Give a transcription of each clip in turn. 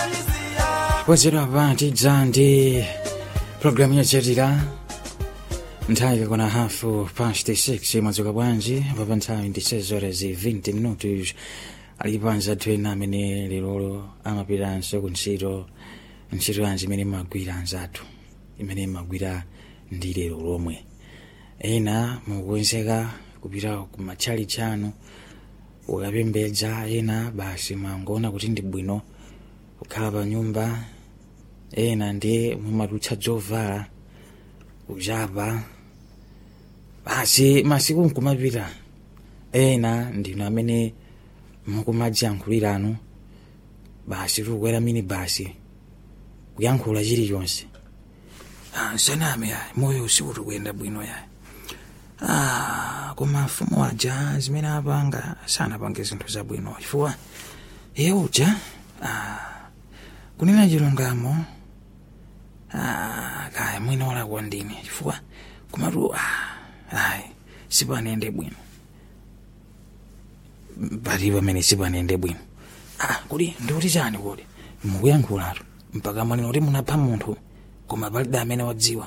podzedwa pa tidza ndi programu yotsatira nthawi ikakwana hafu past 6 mwadzuka bwanji papa nthawi ndi 6 horas 20 minutos alipo anzathu ena amene lero amapitanso ku ntchito ntchito yanji imene imagwira anzathu imene imagwira ndi lero lomwe ena mukuwenzeka kupita ku matchali chanu ukapembedza ena basi mwangoona kuti ndi bwino kukhala pa nyumba ena ndi mumatutsa zovala kuchapa basi masiku nkumapita ena ndinu amene mukumadziyankhuliranu basi tikukwera mini basi kuyankhula chilichonse ah, saname yayi moyo usiku tikuyenda bwino yayi ah, koma mfumu aja zimene apanga sanapange zinthu zabwino chifukwa iye uja ah, kunena chilungamo ah, kaya mwina walakwa ndine chifukwa komatu ah, ayi sipanende bwino pali pamene sipanende bwino ah, kuti ndikuti chani kuti mukuyankhulatu mpaka mwanena kuti munapha munthu koma palibe amene wadziwa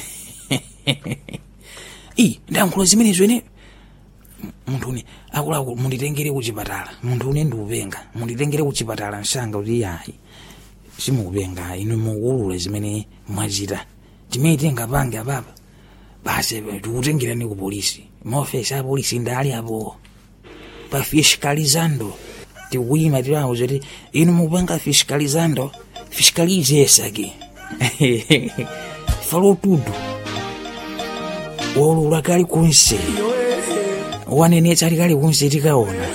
i ndayankhula zimenezo ine munthuni akuluakulu munditengere kuchipatala munthu une ndiupenga munditengere kuchipatala msanga kuti yayi simukupenga inu mukuulula zimene mwachita timene tingapange apapa basi tikutengerani ku polisi maofesi a polisi ndali apo pa fiscalizando tikuyima tiwauza kuti inu mukupanga fiscalizando fiscalize esaki falo tudo wolula kali kunse wanenetsa ali kali kunse tikaona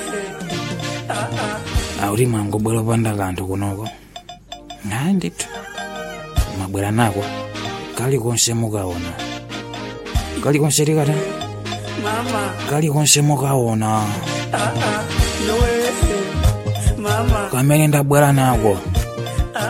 auti mwangobwera panda kanthu kunoko naye ndithu mwabwera nako kali konse mukaona kali konse tikata kali konse mukaona kamene ndabwera nako